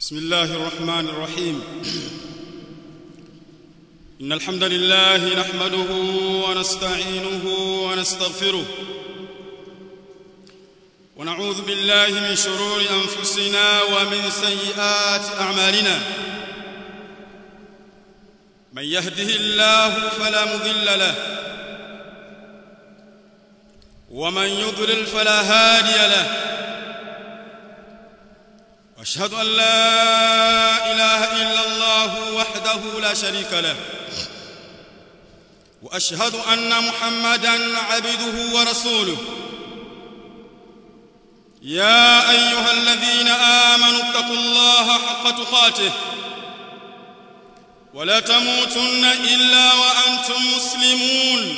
بسم الله الرحمن الرحيم إن الحمد لله نحمده ونستعينه ونستغفره ونعوذ بالله من شرور أنفسنا ومن سيئات أعمالنا من يهده الله فلا مضل له ومن يضلل فلا هادي له واشهد ان لا اله الا الله وحده لا شريك له واشهد ان محمدا عبده ورسوله يا ايها الذين امنوا اتقوا الله حق تقاته ولا تموتن الا وانتم مسلمون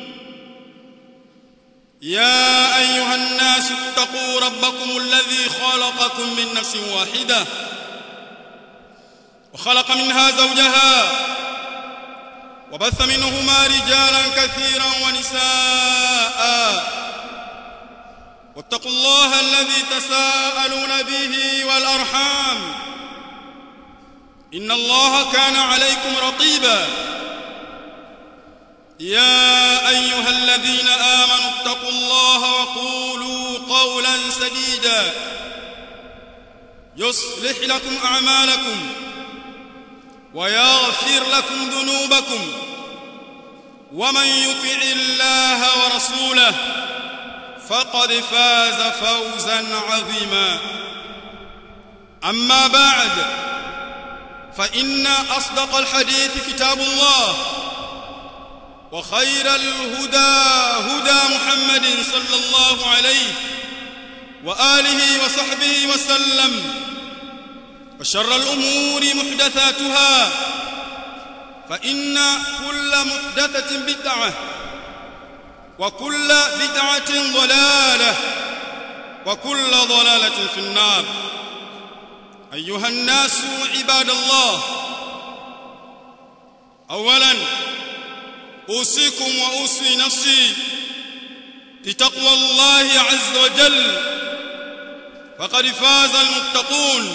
يا ايها الناس اتقوا ربكم الذي خلقكم من نفس واحده وخلق منها زوجها وبث منهما رجالا كثيرا ونساء واتقوا الله الذي تساءلون به والارحام ان الله كان عليكم رقيبا يا ايها الذين امنوا اتقوا الله وقولوا قولا سديدا يصلح لكم اعمالكم ويغفر لكم ذنوبكم ومن يطع الله ورسوله فقد فاز فوزا عظيما اما بعد فان اصدق الحديث كتاب الله وخير الهدى هدى محمد صلى الله عليه واله وصحبه وسلم وشر الامور محدثاتها فان كل محدثه بدعه وكل بدعه ضلاله وكل ضلاله في النار ايها الناس عباد الله اولا اوصيكم واوصي نفسي بتقوى الله عز وجل فقد فاز المتقون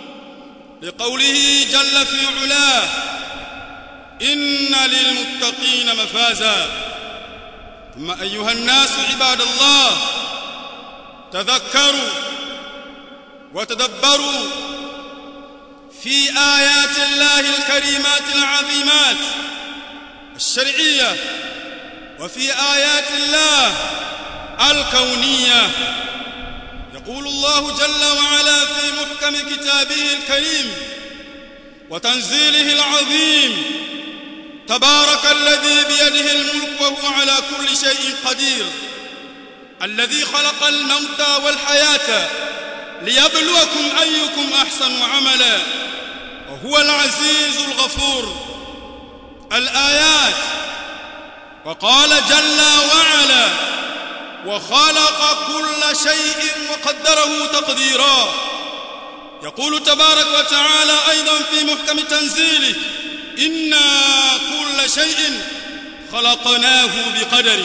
لقوله جل في علاه ان للمتقين مفازا ثم ايها الناس عباد الله تذكروا وتدبروا في ايات الله الكريمات العظيمات الشرعيه وفي ايات الله الكونيه يقول الله جل وعلا في محكم كتابه الكريم وتنزيله العظيم تبارك الذي بيده الملك وهو على كل شيء قدير الذي خلق الموت والحياه ليبلوكم ايكم احسن عملا وهو العزيز الغفور الآيات وقال جل وعلا وخلق كل شيء وقدره تقديرا يقول تبارك وتعالى أيضا في محكم تنزيله إنا كل شيء خلقناه بقدر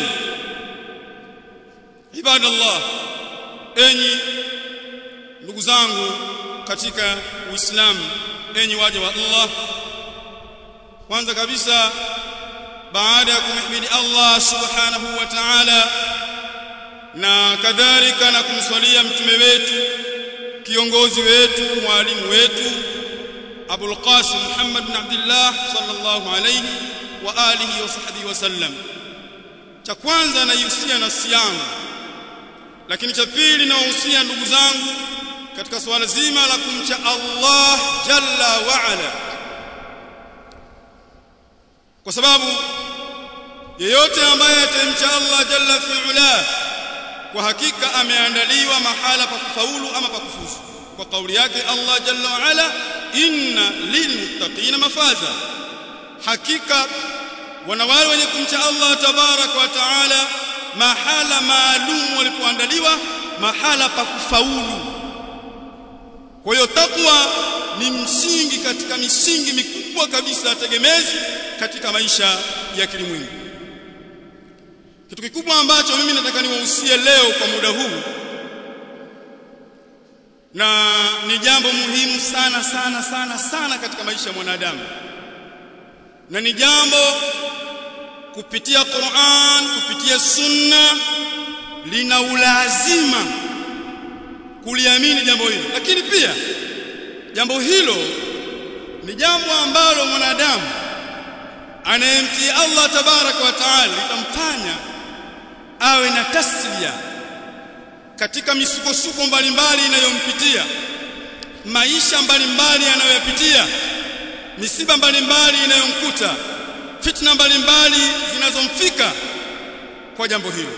عباد الله enyi ndugu zangu katika Uislamu enyi waja wa Allah kwanza kabisa baada ya kumhimidi Allah subhanahu wa ta'ala na kadhalika na kumswalia mtume wetu kiongozi wetu mwalimu wetu Abul Qasim Muhammad bin Abdullah sallallahu alayhi wa alihi wa sahbihi wasallam cha kwanza naihusia nafsi yangu lakini cha pili nawahusia ndugu zangu katika swala zima la kumcha Allah jalla wa ala kwa sababu yeyote ambaye atamcha Allah jalla fi'ala kwa hakika ameandaliwa mahala pa kufaulu ama pa kufuzu kwa kauli yake Allah jalla wa ala inna lilmuttaqina mafaza hakika wana wale wenye kumcha Allah tabarak wa taala mahala maalum walipoandaliwa mahala pa kufaulu kwa hiyo takwa ni msingi katika misingi mikubwa kabisa tegemezi katika maisha ya kilimwengu kitu kikubwa ambacho mimi nataka niwahusie leo kwa muda huu na ni jambo muhimu sana sana sana sana katika maisha ya mwanadamu na ni jambo kupitia Qur'an kupitia sunna lina ulazima kuliamini jambo hilo lakini pia jambo hilo ni jambo ambalo mwanadamu anayemtii Allah tabaraka wa taala litamfanya awe na taslia katika misukosuko mbalimbali inayompitia maisha mbalimbali anayoyapitia misiba mbalimbali inayomkuta fitna mbalimbali zinazomfika kwa jambo hilo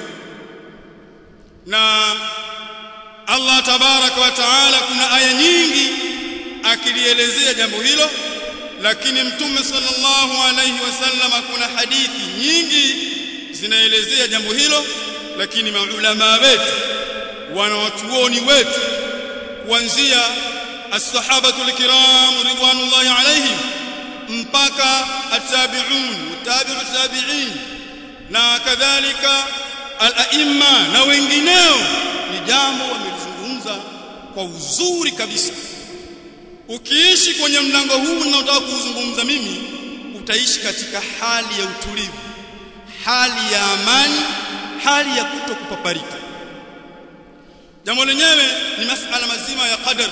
na Allah tabaraka wa taala kuna aya nyingi akilielezea jambo hilo lakini mtume sallallahu alayhi wasallam kuna hadithi nyingi zinaelezea jambo hilo lakini maulama wetu wanawachuoni wetu kuanzia as-sahabatu al-kiram ridwanullahi alayhim mpaka at-tabi'un tabi'u tabi'in na kadhalika al-a'imma na wengineo ni jambo wamelizungumza kwa uzuri kabisa ukiishi kwenye mlango huu ninaotaka kuuzungumza mimi utaishi katika hali ya utulivu hali ya amani hali ya kutokupaparika jambo lenyewe ni masala mazima ya qadar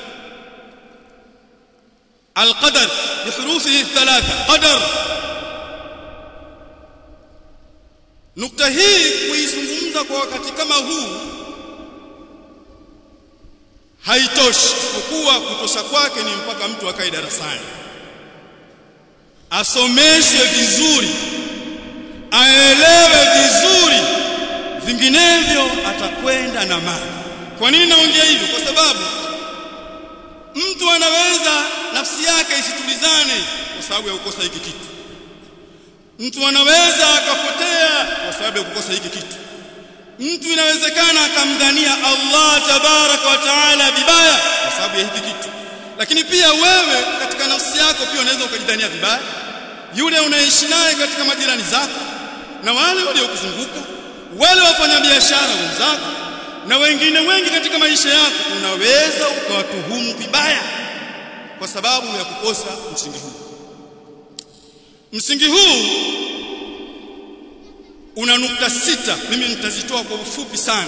القدر بحروفه الثلاثه قدر nukta hii kuizungumza kwa wakati kama huu haitoshi isipokuwa kutosha kwake ni mpaka mtu akae darasani asomeshwe vizuri aelewe vizuri vinginevyo atakwenda na maji kwa nini naongea hivyo kwa sababu mtu anaweza nafsi yake isitulizane kwa sababu ya kukosa hiki kitu mtu anaweza akapotea kwa sababu ya kukosa hiki kitu mtu inawezekana akamdhania Allah tabaraka wa taala vibaya kwa sababu ya hiki kitu lakini pia wewe katika nafsi yako pia unaweza ukajidhania vibaya yule unaishi naye katika majirani zako na wale waliokuzunguka wale wafanyabiashara wenzako na wengine wengi katika maisha yako unaweza ukawatuhumu vibaya kwa sababu ya kukosa msingi huu msingi huu una nukta sita mimi nitazitoa kwa ufupi sana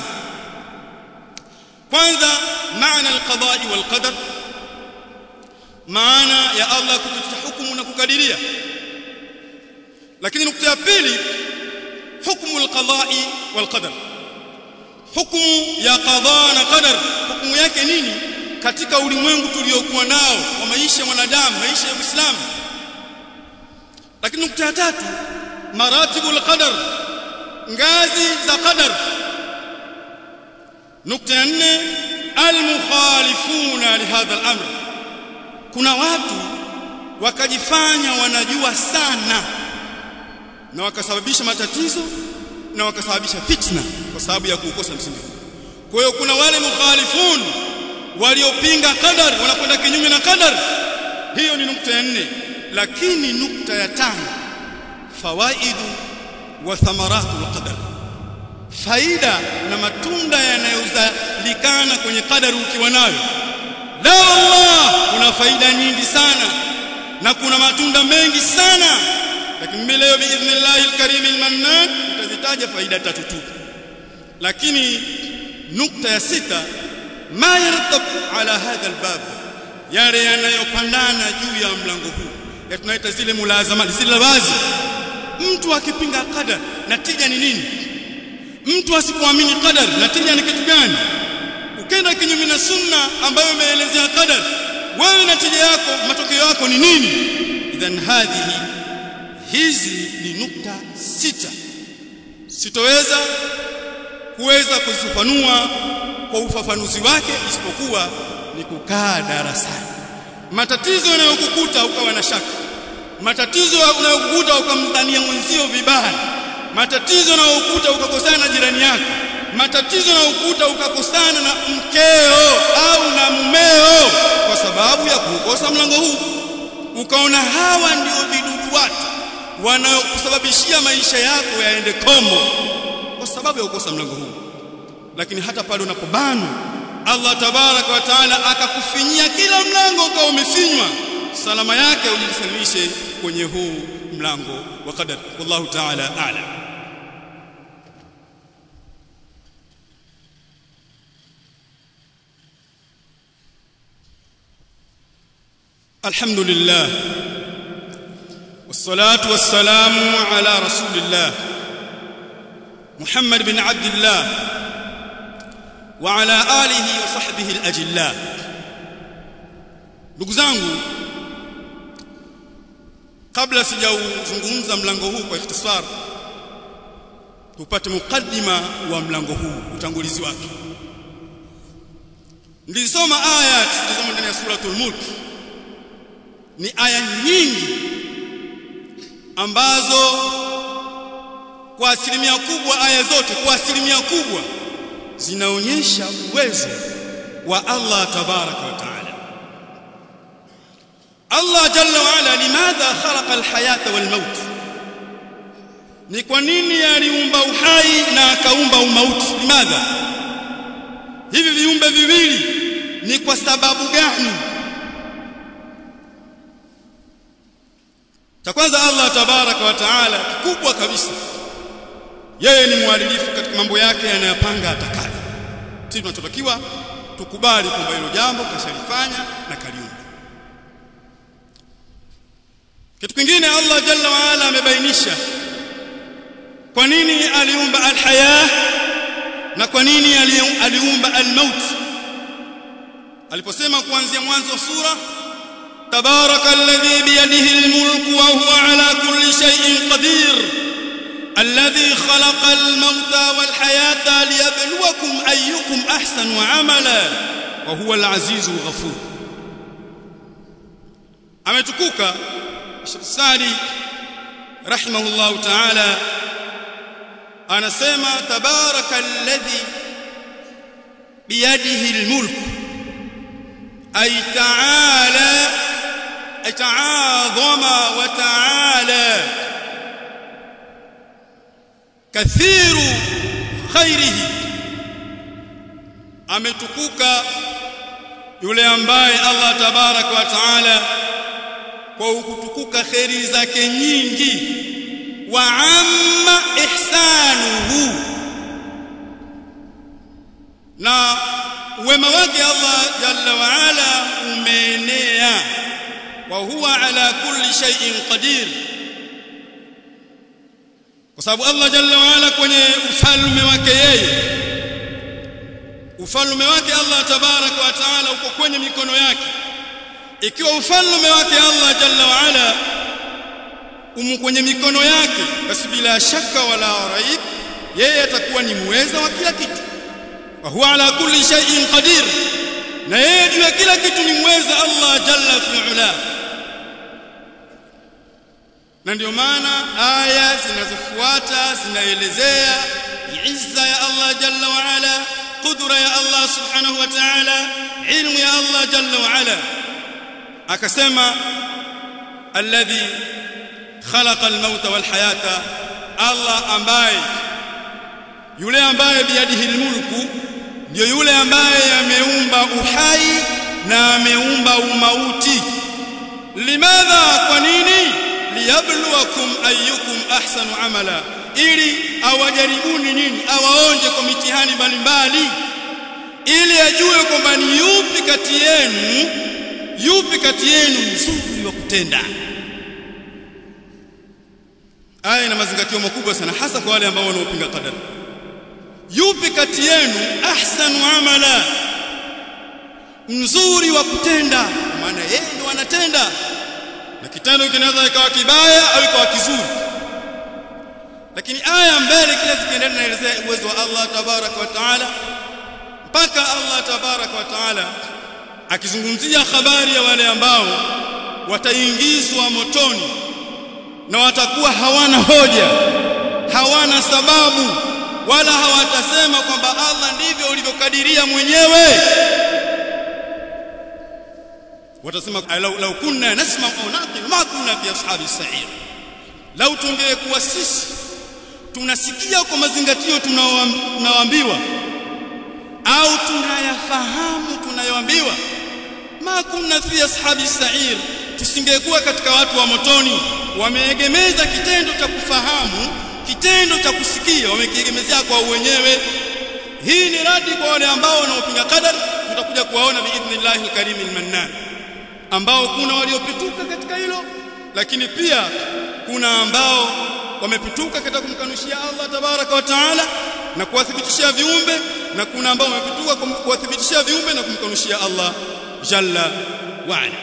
kwanza maana alqada'i walqadar maana ya Allah kupitia hukumu na kukadiria lakini nukta ya pili hukumu alqada'i walqadar hukumu ya qada na qadar hukumu yake nini katika ulimwengu tuliokuwa nao wa maisha ya mwanadamu maisha ya Uislamu lakini nukta ya tatu maratibu alqadar ngazi za qadar nukta ya nne almukhalifuna lihadha al-amr kuna watu wakajifanya wanajua sana na wakasababisha matatizo na wakasababisha fitna kwa sababu ya kuukosa msingi kwa hiyo kuna wale mukhalifun waliopinga qadar wanakwenda kinyume na qadar hiyo ni nukta ya nne lakini nukta ya tano fawaidu wa thamaratu alqadar faida na matunda yanayozalikana kwenye qadari ukiwa nayo la wallah kuna faida nyingi sana na kuna matunda mengi sana lakini mimi leo biidhnillah alkarim almannan tutazitaja faida tatu tu lakini nukta ya sita ma yartab ala hadha albab yale yanayopandana juu ya mlango huu ya tunaita zile mulazama zile wazi mtu akipinga qadar natija ni nini mtu asipoamini qadar natija ni kitu gani ukenda kinyume na sunna ambayo imeelezea qadar wewe natija yako matokeo yako ni nini idhan hadhihi hizi ni nukta sita sitoweza kuweza kuzifafanua kwa ufafanuzi wake isipokuwa ni kukaa darasani matatizo yanayokukuta ukawa na shaka matatizo unayokukuta ukamdhania mwenzio vibaya matatizo yanayokukuta ukakosana na jirani yako matatizo yanayokukuta ukakosana na mkeo au na mumeo kwa sababu ya kukosa mlango huu ukaona hawa ndio vidudu watu wanaokusababishia maisha yako yaende kombo kwa sababu ya kukosa mlango huu lakini hata pale unapobanwa Allah tabaraka wa taala akakufinyia kila mlango ukawa umefinywa salama yake ujisalimishe kwenye huu mlango wa qadar wallahu taala a'lam الحمد لله والصلاة والسلام على رسول الله محمد بن عبد الله وعلى آله وصحبه الأجلاء ndugu zangu kabla sijauzungumza mlango huu kwa ikhtisar tupate mukaddima wa mlango huu utangulizi wake nilisoma aya zilizomo ndani ya suratul mulk ni aya nyingi ambazo kwa asilimia kubwa aya zote kwa asilimia kubwa zinaonyesha uwezo wa Allah tabaraka wa taala Allah jalla wa ala limadha khalaqa alhayata walmaut ni kwa nini aliumba uhai na akaumba umauti limadha hivi viumbe viwili ni kwa sababu gani cha kwanza Allah tabaraka wa taala kikubwa kabisa yeye ni mwadilifu katika mambo yake anayapanga atakayo sisi tunachotakiwa tukubali kwamba hilo jambo kashalifanya na kaliumba kitu kingine Allah jalla wa ala amebainisha kwa nini aliumba alhaya na kwa nini aliumba almaut aliposema kuanzia mwanzo wa sura تبارك الذي بيده الملك وهو على كل شيء قدير الذي خلق الموت والحياة ليبلوكم أيكم أحسن عملا وهو العزيز الغفور ametukuka Sadi rahimahullahu ta'ala anasema tabaraka alladhi biyadihi almulk ay ta'ala تعاظم وتعالى كثير خيره ametukuka yule ambaye Allah tabarak wa taala kwa kutukuka kheri zake nyingi wa amma ihsanuhu na wema wake Allah jalla wa ala umeenea wa huwa ala kulli shay'in qadir kwa sababu Allah jalla wa ala kwenye ufalme wake yeye ufalme wake Allah tabaraka wa taala uko kwenye mikono yake ikiwa ufalme wake Allah jalla wa ala umu kwenye mikono yake basi bila shaka wala raib yeye atakuwa ni muweza wa kila kitu wa huwa ala kulli shay'in qadir na yeye juu ya kila kitu ni muweza Allah jalla fi'ala na ndio maana aya zinazofuata zinaelezea izza ya Allah jalla wa ala qudra ya Allah subhanahu wa ta'ala ilmu ya Allah jalla wa ala akasema alladhi khalaqa al-mauta wal hayata Allah ambaye yule ambaye biyadihi al-mulku ndio yule ambaye ameumba uhai na ameumba umauti limadha kwa nini liyabluwakum ayyukum ahsanu amala ili awajaribuni nyinyi awaonje kwa mitihani mbalimbali ili ajue kwamba ni yupi kati yenu yupi kati yenu mzuri wa kutenda aya ina mazingatio makubwa sana hasa kwa wale ambao wanaopinga qadari yupi kati yenu ahsanu amala mzuri wa kutenda maana yeye ndo anatenda na kitendo kinaweza ikawa kibaya au ikawa kizuri lakini aya mbele kila zikiendelea inaelezea uwezo wa Allah tabarak wa taala mpaka Allah tabarak wa taala akizungumzia habari ya wale ambao wataingizwa motoni na watakuwa hawana hoja hawana sababu wala hawatasema kwamba Allah ndivyo ulivyokadiria mwenyewe watasema lau, lau kunna nasma au naqil ma kunna fi ashabi sa'ir lau tungekuwa sisi tunasikia kwa mazingatio tunaoambiwa au tunayafahamu tunayoambiwa ma kunna fi ashabi sa'ir tusingekuwa katika watu wa motoni wameegemeza kitendo cha kufahamu kitendo cha kusikia wamekiegemezea kwa wenyewe hii ni radi kwa wale ambao wanaopinga qadar tutakuja kuwaona biidhnillahi alkarim almannan ambao kuna waliopituka katika hilo lakini pia kuna ambao wamepituka katika kumkanushia Allah tabaraka wa taala na kuwathibitishia viumbe na kuna ambao wamepituka kuwathibitishia viumbe na kumkanushia Allah jalla wa ala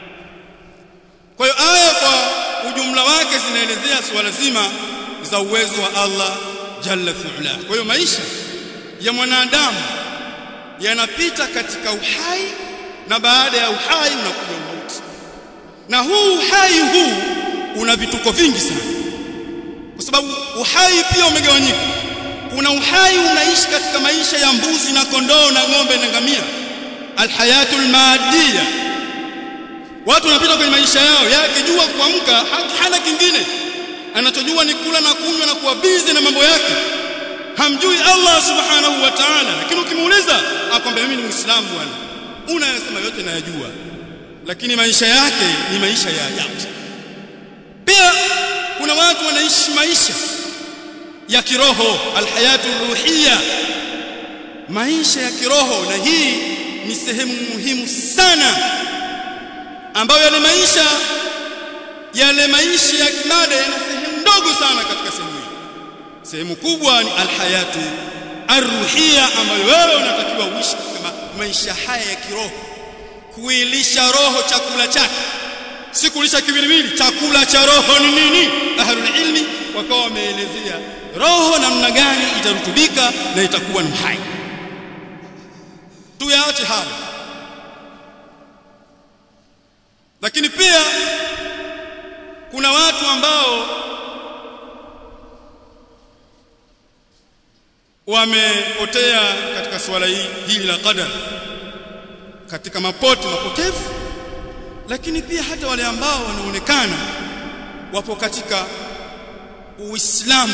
kwa hiyo aya kwa ujumla wake zinaelezea suala zima za uwezo wa Allah jalla fi'ala kwa hiyo maisha ya mwanadamu yanapita katika uhai na baada ya uhai unakuja umauti na huu uhai huu una vituko vingi sana kwa sababu uhai pia umegawanyika kuna uhai unaishi katika maisha ya mbuzi na kondoo na ng'ombe na ngamia alhayatul maadiya watu wanapita kwenye maisha yao yakijua kuamka hana kingine anachojua ni kula na kunywa na kuwa bizi na mambo yake hamjui Allah subhanahu wa ta'ala lakini ukimuuliza akwambia mimi ni muislamu bwana unayosema yote nayajua lakini maisha yake ni maisha ya ajabu pia kuna watu wanaishi maisha ya kiroho alhayatu ruhia maisha ya kiroho na hii ni sehemu muhimu sana ambayo yale maisha yale maisha ya kimada yana sehemu ndogo sana katika sehemu hii sehemu kubwa ni alhayatu arruhia ambayo wewe unatakiwa uishi katika maisha haya ya kiroho kuilisha roho chakula chake si kulisha kiwiliwili chakula cha roho ni nini ahlul ilmi wakawa wameelezea roho namna gani itarutubika na itakuwa ni hai tuyaache hayo lakini pia kuna watu ambao wamepotea katika swala hili la qadar katika mapote mapotevu lakini pia hata wale ambao wanaonekana wapo katika Uislamu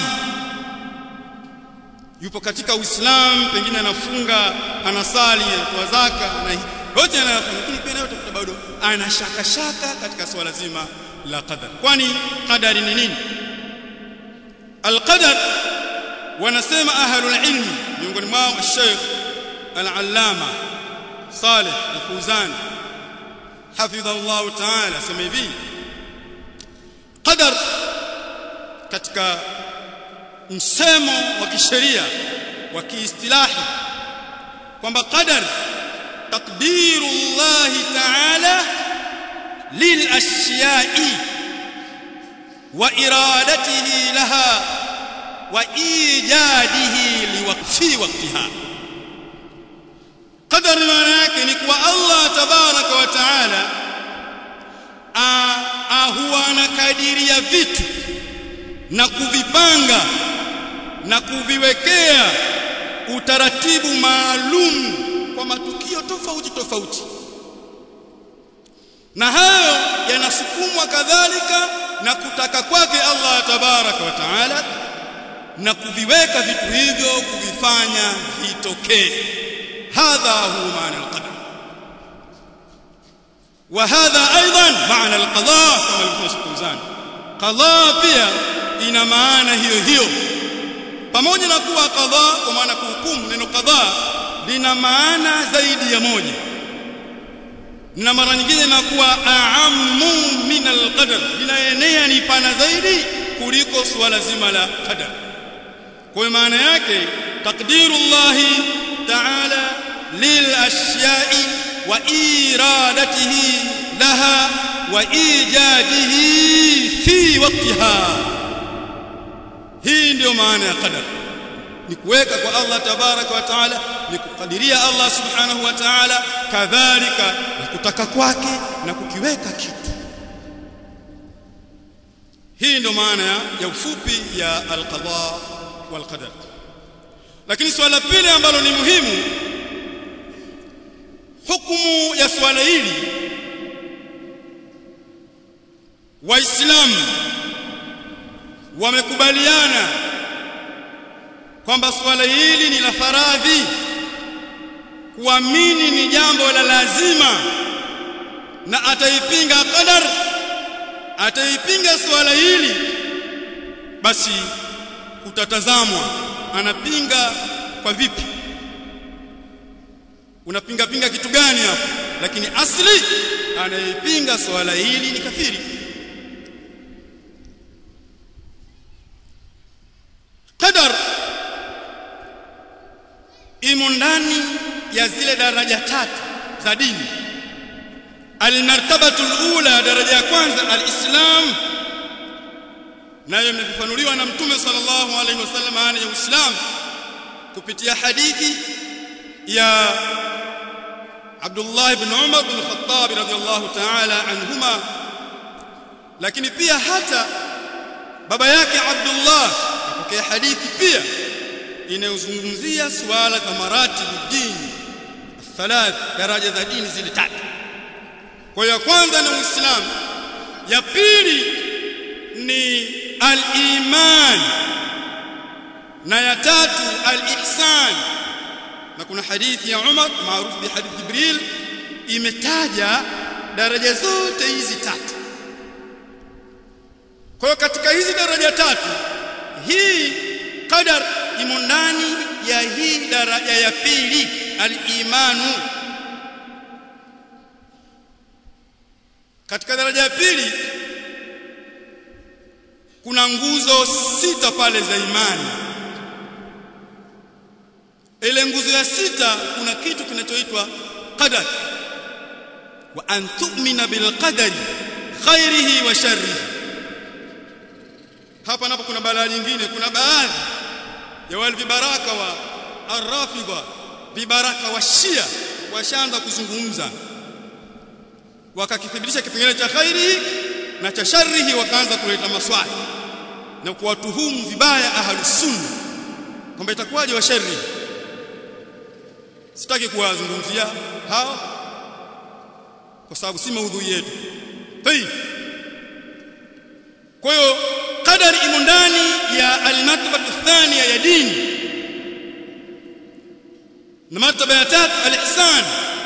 yupo katika Uislamu pengine anafunga anasali anatoa zaka na yote anayofanya lakini pia nayo utakuta bado ana shaka shaka katika swala zima la qadar kwani qadari ni nini alqadar wanasema ahlul ilmi miongoni mwao Sheikh al-Allama Saleh al-Fuzan hafidhahu Allah ta'ala sema hivi qadar katika msemo wa kisheria wa kiistilahi kwamba qadar taqdiru Allah ta'ala lil ashiya'i wa iradatihi laha wa ijadihi liwaqfi waqtiha qadar maana yake ni kuwa Allah tabaraka wa taala huwa anakadiria vitu na kuvipanga na kuviwekea utaratibu maalum kwa matukio tofauti tofauti na hayo yanasukumwa kadhalika na kutaka kwake Allah tabaraka wa taala na kuviweka vitu hivyo kuvifanya vitokee hadha huwa maana alqadar وهذا ايضا معنى القضاء كما الفوزان قضاء pia ina maana hiyo hiyo pamoja na kuwa qadha kwa maana kuhukumu neno qadha lina maana zaidi ya moja na mara nyingine inakuwa a'ammu min al-qadar linaenea ni pana zaidi kuliko suala zima la qadar kwa maana yake taqdirullah ta'ala lil ashya'i wa iradatihi laha wa ijadihi fi waqtiha hii ndio maana ya qadar ni kuweka kwa Allah tabaraka wa taala ni kukadiria Allah subhanahu wa taala kadhalika na kutaka kwake na kukiweka kitu hii ndio maana ya ufupi ya alqada wal qadar lakini swala pili ambalo ni muhimu hukumu ya swala hili waislamu wamekubaliana kwamba swala hili ni la faradhi kuamini ni jambo la lazima na ataipinga qadar ataipinga swala hili basi utatazamwa anapinga kwa vipi unapinga pinga kitu gani hapo lakini asli anayepinga swala hili ni kafiri qadar imo ndani ya zile daraja tatu za dini almartabatu alula daraja ya kwanza alislam nayo imefafanuliwa na mtume sallallahu alaihi wasallam maana ya uislamu kupitia hadithi ya Abdullah ibn Umar bin Khattab radhiyallahu ta'ala anhuma lakini pia hata baba yake Abdullah apokea hadithi pia inayozungumzia suala za maratibu dini thalath daraja za dini zile tatu kwa hiyo kwanza ni uislamu ya pili ni al-iman na ya tatu al-ihsan na kuna hadithi ya Umar maarufu bi hadithi Jibril imetaja daraja zote hizi tatu kwa hiyo katika hizi daraja tatu hii qadar imo ndani ya hii daraja ya pili al-imanu katika daraja ya pili kuna nguzo sita pale za imani ile nguzo ya sita kuna kitu kinachoitwa qadar wa an tu'mina bil qadari khairihi wa sharrihi hapa napo kuna balaa nyingine kuna baadhi ya wale vibaraka wa arrafidha vibaraka wa shia washaanza kuzungumza wakakithibitisha kipengele cha khairihi na cha sharrihi wakaanza kuleta maswali na kuwatuhumu vibaya ahlus sunna kwamba itakuwaje wa sharri sitaki kuwazungumzia hao kwa sababu si maudhui yetu tayib kwa hiyo qadari imo ndani ya almartaba athaniya ya dini na martaba ya tatu alihsan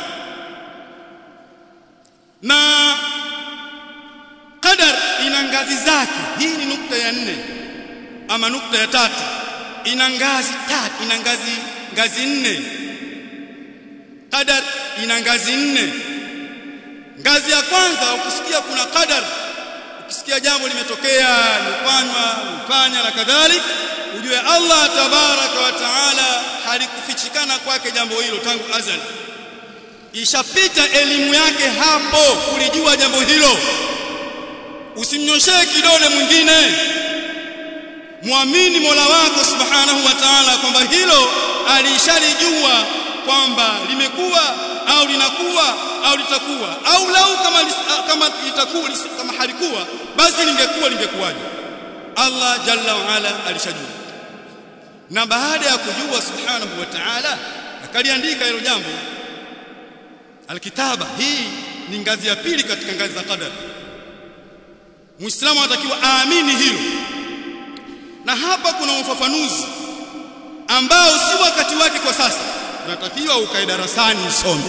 na qadar ina ngazi zake hii ni nukta ya nne ama nukta ya tatu ina ngazi tatu ina ngazi ngazi nne qadar ina ngazi nne ngazi ya kwanza ukisikia kuna qadar ukisikia jambo limetokea limefanywa limefanya na kadhalik ujue Allah tabaraka wa taala halikufichikana kwake jambo hilo tangu azali ishapita elimu yake hapo kulijua jambo hilo usimnyoshee kidole mwingine muamini Mola wako subhanahu wa ta'ala kwamba hilo alishalijua kwamba limekuwa au linakuwa au litakuwa au lau kama kama litakuwa kama halikuwa basi lingekuwa lingekuwaje Allah jalla wa ala alishajua na baada ya kujua subhanahu wa ta'ala akaliandika hilo jambo alkitaba hii ni ngazi ya pili katika ngazi za qadar muislamu anatakiwa aamini hilo na hapa kuna ufafanuzi ambao si wakati wake kwa sasa unatakiwa ukae darasani usome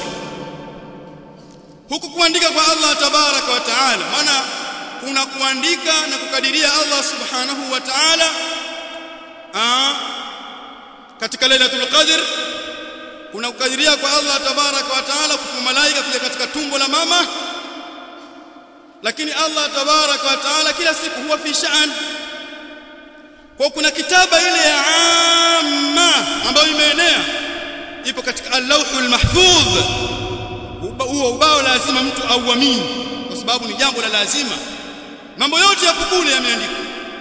huku kuandika kwa Allah tabaraka wa taala maana kuna kuandika na kukadiria Allah subhanahu wa ta'ala katika lailatul qadr kuna kukadiria kwa Allah tabaraka wa taala kwa malaika kuja katika tumbo la mama lakini Allah tabaraka wa taala kila siku huwa fi sha'an kwa kuna kitaba ile ya amma ambayo imeenea ipo katika al-lawhul mahfudh huo ubao lazima mtu auamini kwa sababu ni jambo la lazima mambo yote yapo kule yameandikwa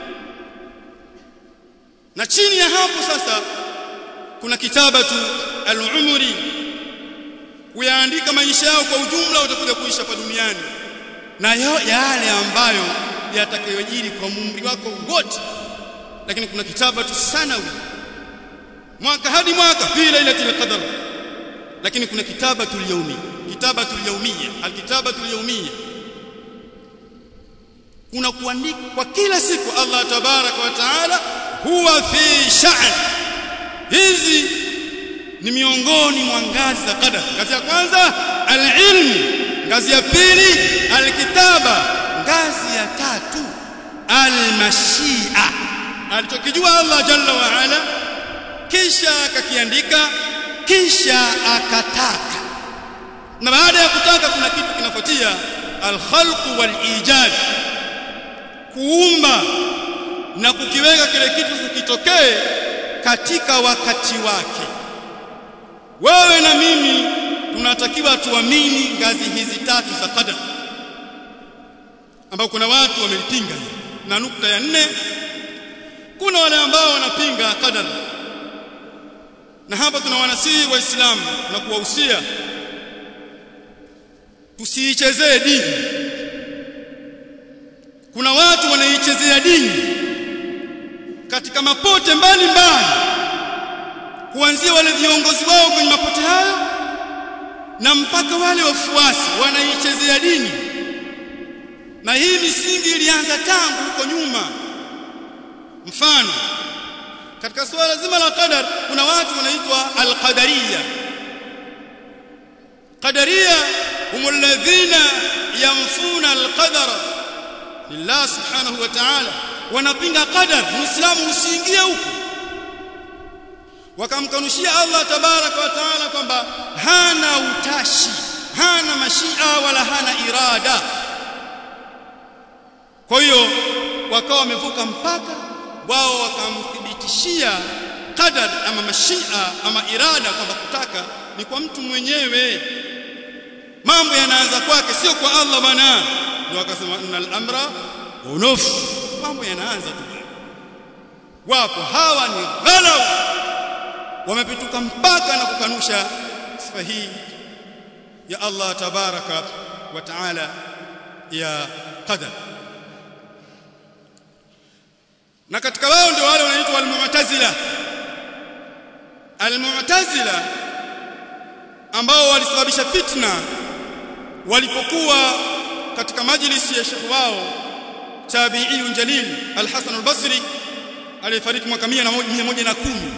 na chini ya hapo sasa kuna kitabatu al-umri kuyaandika maisha yao kwa ujumla utakuja kuishi hapa duniani na yale ambayo yatakayojiri kwa umri wako wote lakini kuna kitabatu sanawi mwaka hadi mwaka fi lailatul qadr lakini kuna kitabatu al-yawmi kitabatu al-yawmiyya al-kitabatu al-yawmiyya kuna kuandika kwa kila siku Allah tabaraka wa taala huwa fi sha'n hizi ni miongoni mwa ngazi za qadar ngazi ya kwanza alilm ngazi ya pili alkitaba ngazi ya tatu almashia alichokijua Allah jalla wa ala kisha akakiandika kisha akataka na baada ya kutaka kuna kitu kinafuatia alkhalq walijad kuumba na kukiweka kile kitu kitokee katika wakati wake wewe na mimi tunatakiwa tuamini ngazi hizi tatu za qadar ambao kuna watu wamelipinga na nukta ya nne kuna wale ambao wanapinga qadar na hapa tunawanasihi waislamu na kuwahusia tusiichezee dini kuna watu wanaichezea dini katika mapote mbalimbali kuanzia wale viongozi wao kwenye mapote hayo na mpaka wale wafuasi wanaichezea dini na hii misingi ilianza tangu huko nyuma mfano katika suala zima la qadar kuna watu wanaitwa al-qadariyya qadariyya humul ladhina yanfuna al-qadara lillah subhanahu wa ta'ala wanapinga qadar muislamu usiingie huko wakamkanushia Allah tabaraka wa taala kwamba hana utashi hana mashia wala hana irada kwa hiyo wakawa wamevuka mpaka wao wakamthibitishia qadar ama mashia ama irada kwamba kutaka ni kwa mtu mwenyewe mambo yanaanza kwake sio kwa Allah bwana ndio wakasema innal amra unuf mambo yanaanza tu wapo hawa ni ghalau wamepituka mpaka na kukanusha sifa hii ya Allah tabaraka wa taala ya qadar na katika wao ndio wale wanaitwa al-mu'tazila al-mu'tazila ambao walisababisha fitna walipokuwa katika majlisi ya shekhi wao tabi'i jalil al-Hasan al-Basri aliyefariki mwaka 110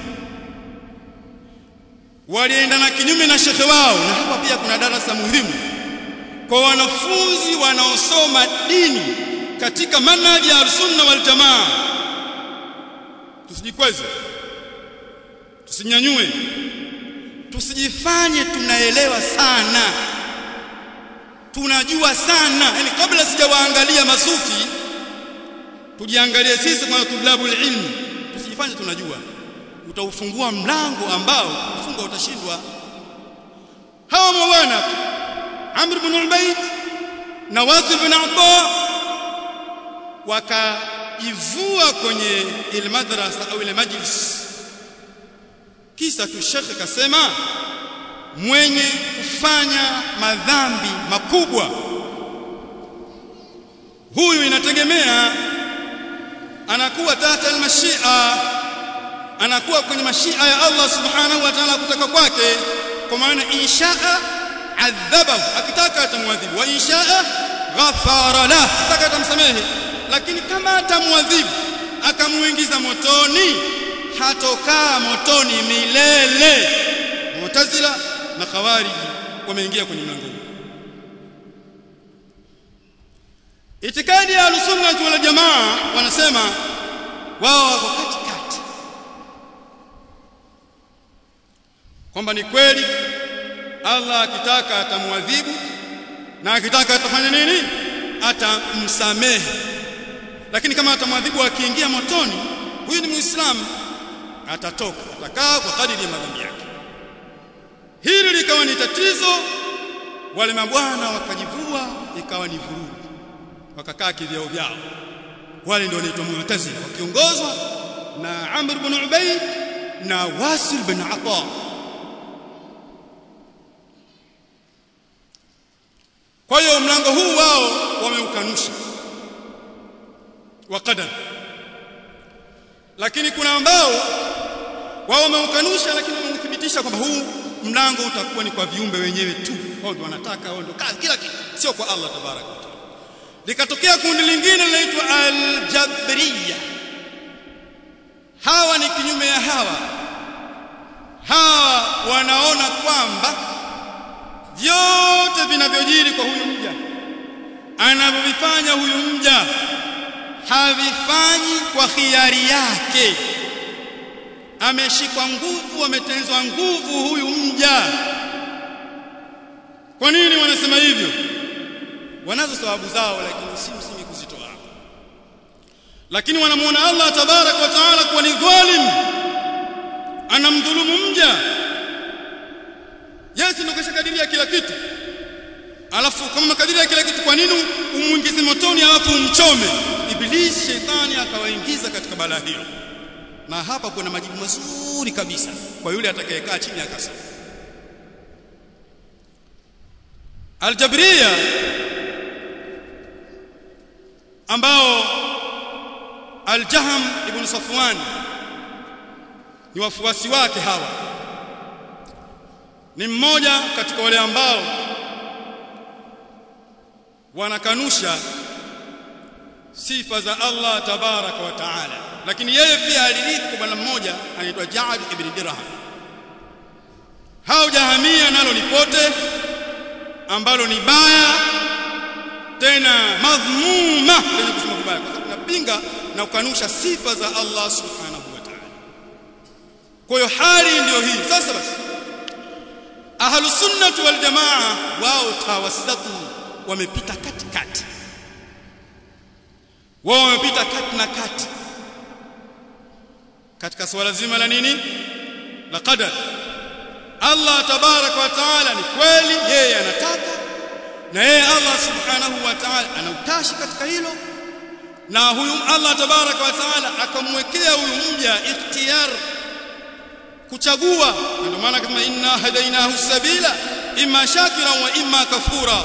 walienda na kinyume na shekhe wao na hapa pia kuna darasa muhimu kwa wanafunzi wanaosoma dini katika manhaji ya sunna wal jamaa tusijikweze tusinyanyue tusijifanye tunaelewa sana tunajua sana yani kabla sijawaangalia masufi tujiangalie sisi kwa tulabu ilmu tusijifanye tunajua utaufungua mlango ambao kufunga utashindwa hawa mwana Amr ibn Ubayd na Wasil ibn Abba wakaivua kwenye ile madrasa au ile majlis kisa tu shekhe kasema mwenye kufanya madhambi makubwa huyu inategemea anakuwa tata almashia anakuwa kwenye mashia ya Allah subhanahu wa ta'ala kutaka kwake kwa maana inshaa adhabahu akitaka atamwadhibu wa inshaa ghafara lah akitaka atamsamehe lakini kama atamwadhibu akamuingiza motoni hatokaa motoni milele mu'tazila na khawariji wameingia kwenye mlango huu itikadi ya al-sunnah wal jamaa wanasema wao wako katikati kwamba ni kweli Allah akitaka atamwadhibu na akitaka atafanya nini atamsamehe lakini kama atamwadhibu akiingia motoni huyu ni muislamu atatoka atakaa kwa kadiri ya madhambi yake hili likawa ni tatizo wale mabwana wakajivua ikawa ni vurugu wakakaa kivyao vyao wale ndio wanaitwa mu'tazila wakiongozwa na Amr ibn Ubayd na Wasil bin Ata kwa hiyo mlango huu wao wameukanusha wa qadar lakini kuna ambao wao wameukanusha lakini wamethibitisha kwamba huu mlango utakuwa ni kwa viumbe wenyewe tu wao ndio wanataka wao ndio kazi kila kitu sio kwa Allah tabaraka wa taala likatokea kundi lingine linaloitwa aljabriya hawa ni kinyume ya hawa hawa wanaona kwamba vyote vinavyojiri kwa huyu mja anavyovifanya huyu mja havifanyi kwa khiari yake ameshikwa nguvu ametenzwa nguvu huyu mja kwa nini wanasema hivyo wanazo sababu zao lakini si msingi kuzitoa hapa lakini wanamuona Allah tabarak wa taala kuwa ni dhalim anamdhulumu mja Yesu ndio kashakadiria kila kitu alafu kama makadiria kila kitu kwa nini umuingize motoni alafu umchome ibilisi shetani akawaingiza katika balaa hilo na hapa kuna majibu mazuri kabisa kwa yule atakayekaa chini akasoma Aljabriya ambao Al-Jahm ibn Safwan ni wafuasi wake hawa ni mmoja katika wale ambao wanakanusha sifa za Allah tabaraka wa taala lakini yeye pia alirithi kwa bwana mmoja anaitwa Ja'd ibn Dirham hao jahamia nalo ni pote ambalo ni baya tena madhmuma lenye kusema vibaya kwa sababu napinga na kukanusha sifa za Allah subhanahu wa ta'ala kwa hiyo hali ndiyo hii sasa basi ahlu sunnah wal jamaa wao tawassatu wamepita katikati wao wamepita kati na kati katika swala zima la nini la qadar Allah tabarak wa taala ni kweli yeye anataka na yeye Allah subhanahu wa taala anautashi katika hilo na huyu Allah tabarak wa taala akamwekea huyu mja ikhtiyar kuchagua ndio maana kama inna hadainahu sabila imma shakiran wa imma kafura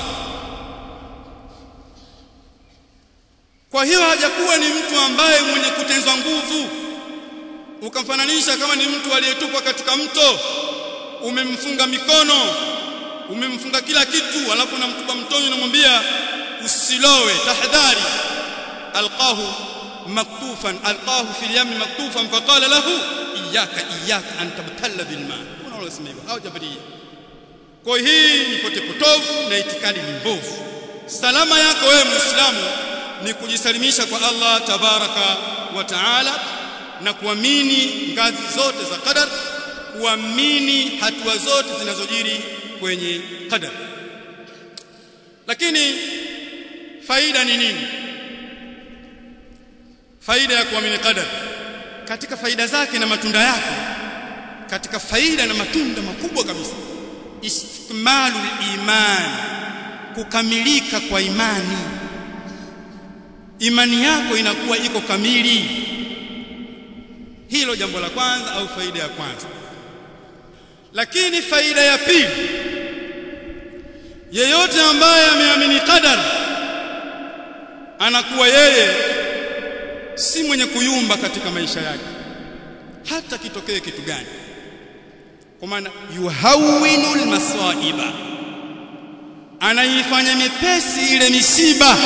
kwa hiyo hajakuwa ni mtu ambaye mwenye kutenzwa nguvu ukamfananisha kama ni mtu aliyetupwa katika mto umemfunga mikono umemfunga kila kitu alafu unamtupa mtoni unamwambia usilowe tahadhari alqahu maktufan alqahu fil yam maktufan faqala lahu iyyaka iyyaka an tabtalla bil ma unaolosema hivyo au jabaria kwa hii ni pote potovu na itikadi mbovu salama yako wewe muislamu ni kujisalimisha kwa Allah tabaraka wa taala na kuamini ngazi zote za qadar kuamini hatua zote zinazojiri kwenye qadar lakini faida ni nini faida ya kuamini qadar katika faida zake na matunda yake katika faida na matunda makubwa kabisa istikmalul iman kukamilika kwa imani imani yako inakuwa iko kamili hilo jambo la kwanza au faida ya kwanza lakini faida ya pili yeyote ambaye ameamini qadar anakuwa yeye si mwenye kuyumba katika maisha yake hata kitokee kitu gani kwa maana yuhawinu almasaiba anaifanya mepesi ile misiba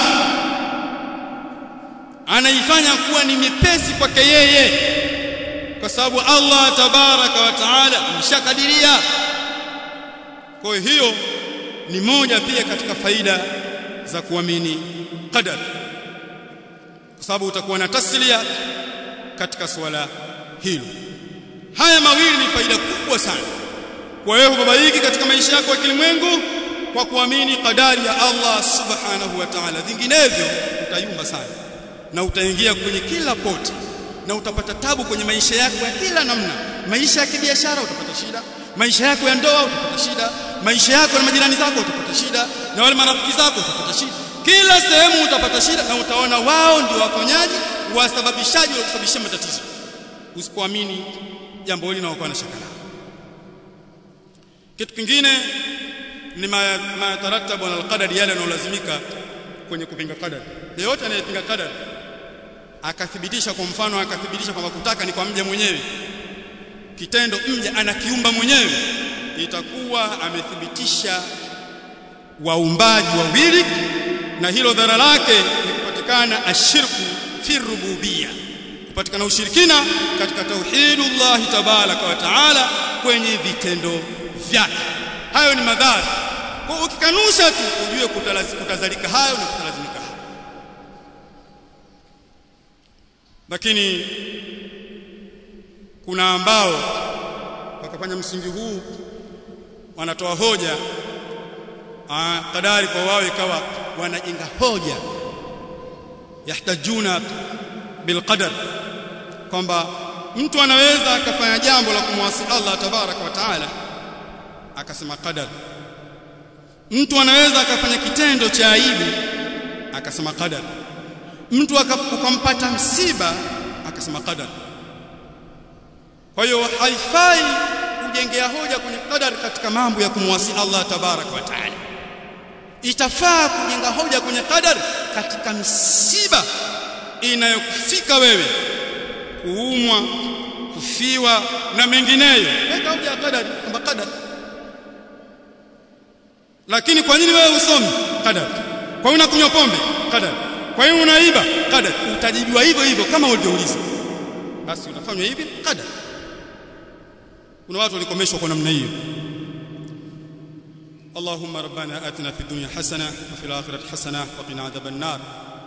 anaifanya kuwa ni mepesi kwake yeye kwa sababu Allah tabaraka wa taala ameshakadiria kwa hiyo ni moja pia katika faida za kuamini qadar kwa sababu utakuwa na taslia katika swala hilo haya mawili ni faida kubwa sana kwa wewe kubabaiki katika maisha yako ya kilimwengu kwa kuamini kadari ya Allah subhanahu wa ta'ala vinginevyo utayumba sana na utaingia kwenye kila poti na utapata tabu kwenye maisha yako ya kila namna maisha ya kibiashara utapata shida maisha yako ya ndoa utapata shida maisha yako na majirani zako utapata shida na wale marafiki zako utapata shida kila sehemu utapata shida na utaona wao ndio wafanyaji wasababishaji wa kusababisha matatizo usipoamini jambo hili na ukawa na shaka nalo kitu kingine ni mataratabu na alqadari yale yanayolazimika kwenye kupinga qadari yeyote anayepinga qadari akathibitisha kwa mfano akathibitisha kwamba kutaka ni kwa mja mwenyewe kitendo mja anakiumba mwenyewe itakuwa amethibitisha waumbaji wawili na hilo dhara lake ni kupatikana ashirku fi rububia kupatikana ushirikina katika tauhidullah tabaraka wa taala kwenye vitendo vyake hayo ni madhara kwa ukikanusha tu ujue kutazalika hayo na kutalazimika hayo lakini kuna ambao wakafanya msingi huu wanatoa hoja aa, kadari kwa wao ikawa wanajenga hoja yahtajuna bilqadar kwamba mtu anaweza akafanya jambo la kumwasi Allah tabaraka wa taala akasema qadar mtu anaweza akafanya kitendo cha aibu akasema qadar mtu akampata msiba akasema qadar kwa hiyo haifai kujengea hoja kwenye qadar katika mambo ya kumwasi Allah tabaraka wa taala itafaa kujenga hoja kwenye qadar katika misiba inayokufika wewe kuumwa kufiwa na mengineyo weka hoja ya qadar kwamba qadar lakini kwa nini wewe usomi qadar kwa nini unakunywa pombe qadar kwa nini unaiba qadar utajibiwa hivyo hivyo kama ulivyouliza basi utafanywa hivi qadar kuna watu walikomeshwa kwa namna hiyo اللهم ربنا آتنا في الدنيا حسنة وفي الآخرة حسنة وقنا عذاب النار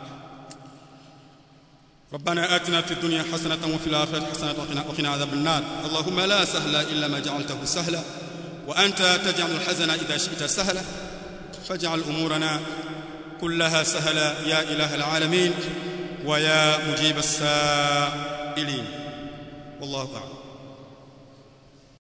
ربنا آتنا في الدنيا حسنة وفي الآخرة حسنة وقنا, وقنا عذاب النار اللهم لا سهل إلا ما جعلته سهلا وأنت تجعل الحزن إذا شئت سهلا فاجعل أمورنا كلها سهلا يا إله العالمين ويا مجيب السائلين والله أعلم